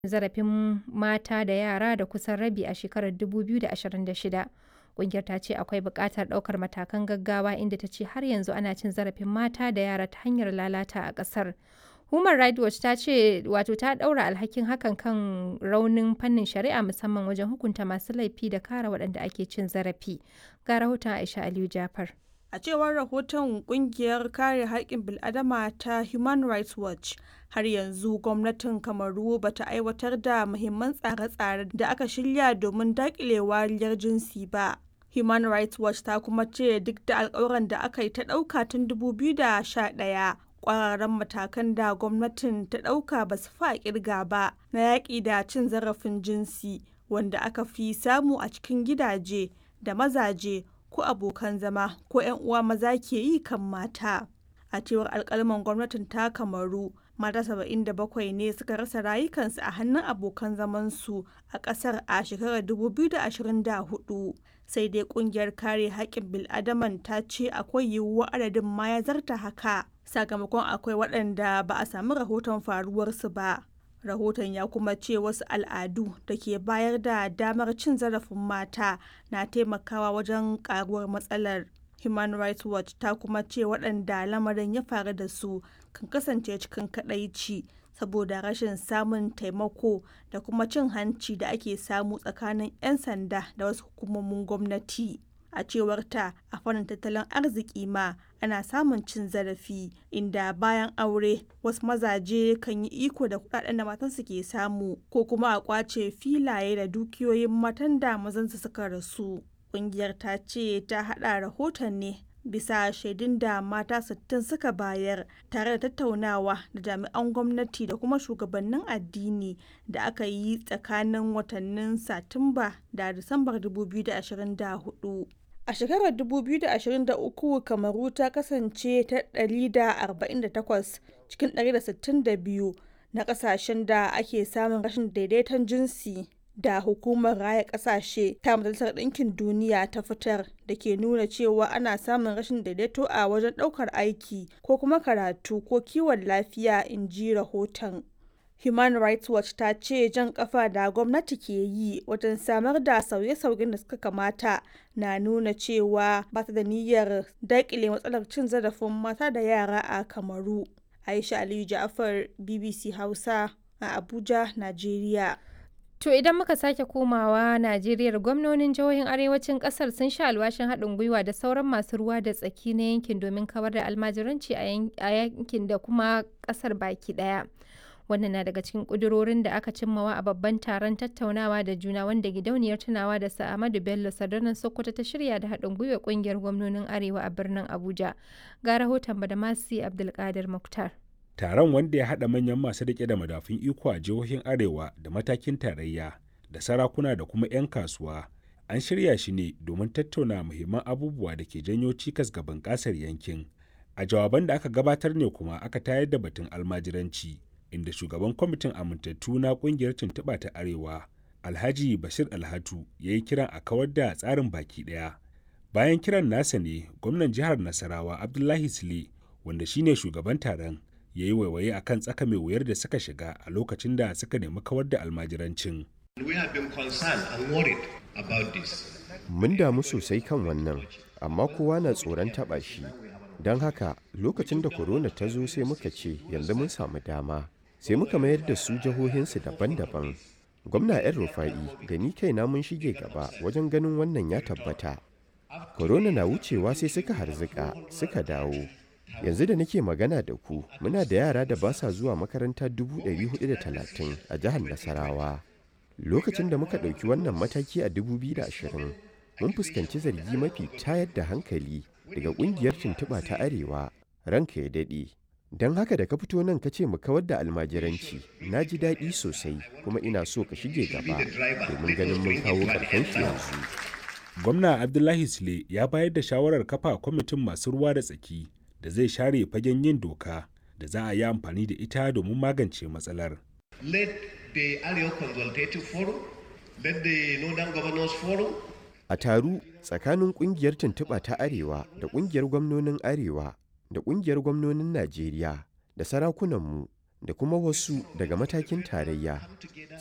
zarafin mata da yara da kusan rabi a shekarar 2026. Ƙungiyar ta ce akwai buƙatar ɗaukar matakan gaggawa inda ta ce har yanzu ana cin zarafin mata da yara ta hanyar lalata a ƙasar. Human Rights Watch ta ce wato ta ɗaura alhakin hakan kan raunin fannin shari'a musamman wajen hukunta masu laifi da kare waɗanda ake cin zarafi. Ga rahoton Aisha Aliyu Jafar. A cewar rahoton kungiyar kare haƙƙin bil'adama ta Human Rights Watch, har yanzu gwamnatin Kamaru ba ta aiwatar da muhimman tsare-tsare da aka shirya domin daƙile wariyar jinsi ba. Human Rights Watch ta kuma ce duk da alƙawuran da aka yi ta ɗauka tun 2011, ƙwararren matakan da gwamnatin ta ɗauka ba su fa ƙirga ba na yaƙi da cin zarafin jinsi wanda aka fi samu a cikin gidaje da mazaje ko abokan zama ko 'yan uwa maza ke yi kan mata. A cewar alkalman gwamnatin ta Kamaru, mata 77 ne suka rasa rayukansu a hannun abokan zamansu a ƙasar a shekarar 2024. Sai dai kungiyar kare haƙƙin bil'adaman ta ce akwai yiwuwar adadin ma ya zarta haka, sakamakon akwai waɗanda ba a sami rahoton faruwarsu ba. rahoton ya kuma ce wasu al'adu da ke bayar da damar cin zarafin mata na taimakawa wajen karuwar matsalar human rights watch ta kuma ce waɗanda lamarin ya faru da su kan kasance cikin kadaici saboda rashin samun taimako da kuma cin hanci da ake samu tsakanin 'yan sanda da wasu hukumomin gwamnati a cewar ta a fannin tattalin arziki ma ana samun cin zarafi inda bayan aure wasu mazaje kan yi iko da kudaden da matansu ke samu ko kuma a kwace filaye da dukiyoyin matan da mazansu suka rasu kungiyar ta ce ta hada rahoton ne bisa shaidun da mata 60 suka bayar tare da tattaunawa da jami'an gwamnati da kuma shugabannin addini da aka yi tsakanin watannin satumba da disambar 2024 A shekarar 2023 Kamaru ta kasance ta 148 cikin 162 na kasashen da ake samun rashin daidaiton jinsi da hukumar raya kasashe ta majalisar ɗinkin duniya ta fitar da ke nuna cewa ana samun rashin daidaito a wajen ɗaukar aiki ko kuma karatu ko kiwon lafiya in ji rahoton. Human Rights Watch ta ce jan kafa da gwamnati ke yi wajen samar da sauye-sauyen da suka kamata na nuna cewa ba ta da niyyar daƙile matsalar cin zarafin mata da yara a Kamaru. Aisha Aliyu Ja'far BBC Hausa a Abuja, Najeriya. To idan muka sake komawa Najeriya gwamnonin jihohin arewacin kasar sun sha alwashin haɗin gwiwa da sauran masu ruwa da tsaki na yankin domin kawar da almajiranci a yankin da kuma ƙasar baki ɗaya. wannan na daga cikin ƙudurorin da aka cimmawa a babban taron tattaunawa da juna wanda gidauniyar tunawa da sa'amadu bello sadarnan sokoto ta shirya da haɗin gwiwa ƙungiyar gwamnonin arewa a birnin abuja ga rahoton badamasi abdulkadir muktar taron wanda ya haɗa manyan masu riƙe da madafun iko a jihohin arewa da matakin tarayya da sarakuna da kuma 'yan kasuwa an shirya shi ne domin tattauna muhimman abubuwa da ke janyo cikas ga bunƙasar yankin a jawaban da aka gabatar ne kuma aka tayar da batun almajiranci inda shugaban kwamitin amintattu na kungiyar tuntuɓa ta arewa alhaji bashir alhatu ya yi kiran a kawar da tsarin baki ɗaya bayan kiran nasa ne gwamnan jihar nasarawa abdullahi sule wanda shine shugaban taron ya yi waiwaye akan tsaka mai wuyar da suka shiga a lokacin da suka nemi kawar da almajirancin mun damu sosai kan wannan amma kowa na tsoron taɓa shi don haka lokacin da korona ta zo sai muka ce yanzu mun samu dama sai muka mayar da su jihohinsu daban-daban gwamna yan rufa'i da ni kaina mun shige gaba wajen ganin wannan ya tabbata korona na wucewa sai suka harzika suka dawo yanzu da nake magana da ku muna da yara da ba sa zuwa makaranta 430 a jihar nasarawa lokacin da muka ɗauki wannan mataki a 2020 mun fuskanci zargi mafi tayar da hankali daga ƙungiyar tuntuɓa ta arewa ranka ya daɗe don haka da ka fito nan ka ce mu kawar da almajiranci na ji daɗi sosai kuma ina so ka shige gaba domin ganin mun kawo ƙarshen shi yanzu gwamna abdullahi sule ya bayar da shawarar kafa kwamitin masu ruwa da tsaki da zai share fagen yin doka da za a yi amfani da ita domin magance matsalar let the arewa consultative forum let the northern governors forum a taru tsakanin kungiyar tuntuɓa ta arewa da kungiyar gwamnonin arewa da kungiyar gwamnonin najeriya da sarakunanmu da kuma wasu daga matakin tarayya